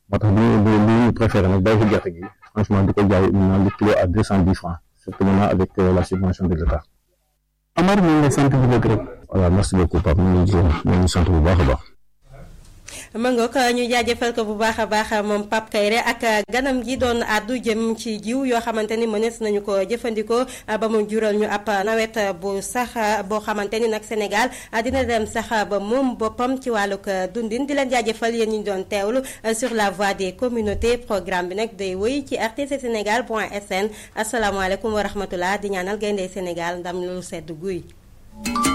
moo tax bu ñu bu ñu préféré nag bàyyi fi gerte gi franchement di ko jaay maintenant le kilo à deux cent dix francs surtout maintenant avec la subvention de l'État. Amar ñu ngi lay sant di la gërëm. voilà merci beaucoup Pape ñu ngi ñu ngi sant bu baax a baax. ma ngoog ñu jaajëfal ko bu baax a baax moom Pape Kayre ak ganam gi doon àddu jëm ci jiw yoo xamante ni mënees nañu ko jëfandikoo ba mu jural ñu ab nawet bu sax boo xamante ni nag Sénégal dina dem sax ba moom boppam ci wàllug dundin di leen jaajëfal yéen ñu doon teewlu sur la voie des communautés programme bi nag day wéy ci rtc sénégal point sn asalaamaaleykum wa rahmatullah di ñaanal gaynde Sénégal ndam lu sedd guy